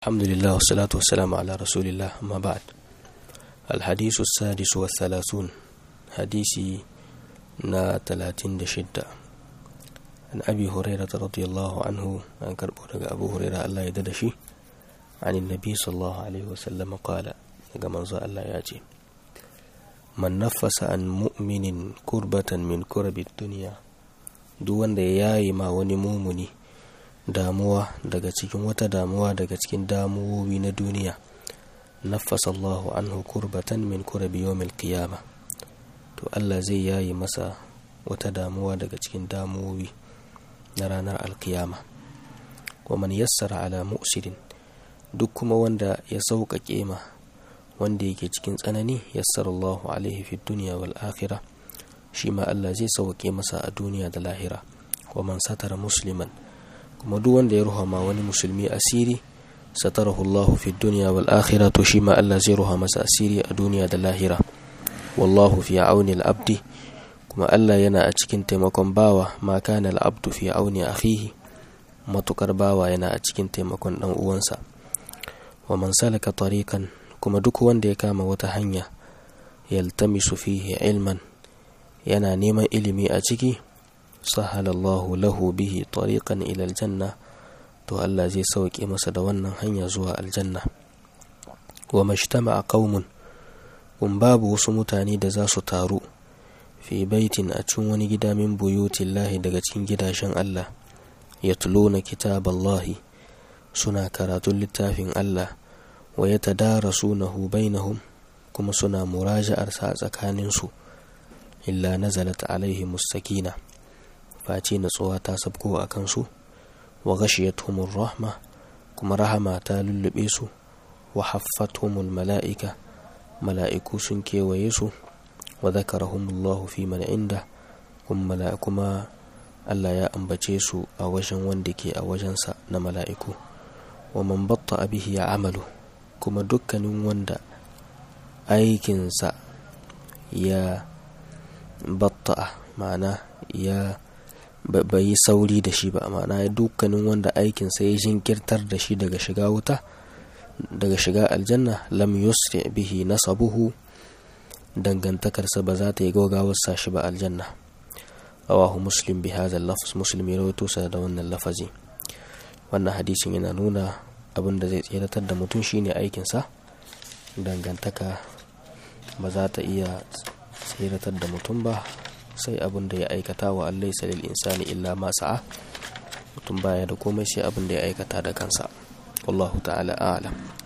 الحمد لله والصلاة والسلام على رسول الله أما بعد الحديث السادس والثلاثون حديثي نا تلاتين دشدة عن أبي هريرة رضي الله عنه عن كربونك أبو هريرة الله يددشي عن النبي صلى الله عليه وسلم قال كما الله ياتي من نفس عن مؤمن كربة من كرب الدنيا دون ياي ما ونمومني damuwa daga cikin wata damuwa daga cikin damuwowi na duniya nafasa Allahu anhu kurbatan min kurabi yawmil qiyama to Allah zai yayi masa wata damuwa daga cikin damuwowi na ranar alkiyama wa man yassara ala mu'sirin duk kuma wanda ya sauƙaƙe ma wanda yake cikin tsanani yassara Allahu alaihi fi dunya wal akhirah shi ma Allah zai sauƙaƙe masa a duniya da lahira wa man satara musliman kuma duk wanda ya ruha ma wani musulmi asiri satarahu Allahu fi dunya wal akhirah to shi ma Allah zai ruha masa asiri a duniya da lahira wallahu fi auni al abdi kuma Allah yana a cikin taimakon bawa ma kana al abdu fi auni akhihi matukar bawa yana a cikin taimakon dan uwansa wa man salaka tariqan kuma duk wanda ya kama wata hanya yaltamisu fihi ilman yana neman ilimi a ciki sahalallahu lahu bihi tariqan ila aljanna to Allah zai sauke masa da wannan hanya zuwa aljanna wa majtama'a qaumun kun babu wasu mutane da za su taru fi baitin a cikin wani gida min buyutillahi daga cikin gidajen Allah yatluna kitaballahi suna karatun littafin Allah wa yatadarasunahu bainahum kuma suna muraja'arsa a tsakaninsu illa nazalat alaihimus sakina face natsuwa ta sabko a kansu wa ghashiyatuhumur rahma kuma rahama ta lullube su wa haffatuhumul mala'ika mala'iku sun kewaye su wa zakarahumullahu fi man inda kuma kuma Allah ya ambace su a wajen wanda ke a wajensa na mala'iku wa man batta bihi ya amalu kuma dukkanin wanda aikinsa ya batta ma'ana ya bai yi sauri da shi ba ma'ana dukkanin wanda aikinsa ya jinkirtar da shi daga shiga wuta daga shiga aljanna lam yusri bihi nasabuhu dangantakarsa ba za ta yi gaugawar sa shi ba aljanna rawahu muslim bi hadha lafz muslim ya rawaito sa da wannan lafazi wannan hadisin yana nuna abin da zai tseratar da mutum shine aikinsa dangantaka ba za ta iya tseratar da mutum ba sai abin da ya aikata wa allai salil insani illa ma sa'a mutum baya da komai sai abin da ya aikata da kansa wallahu ta'ala a'lam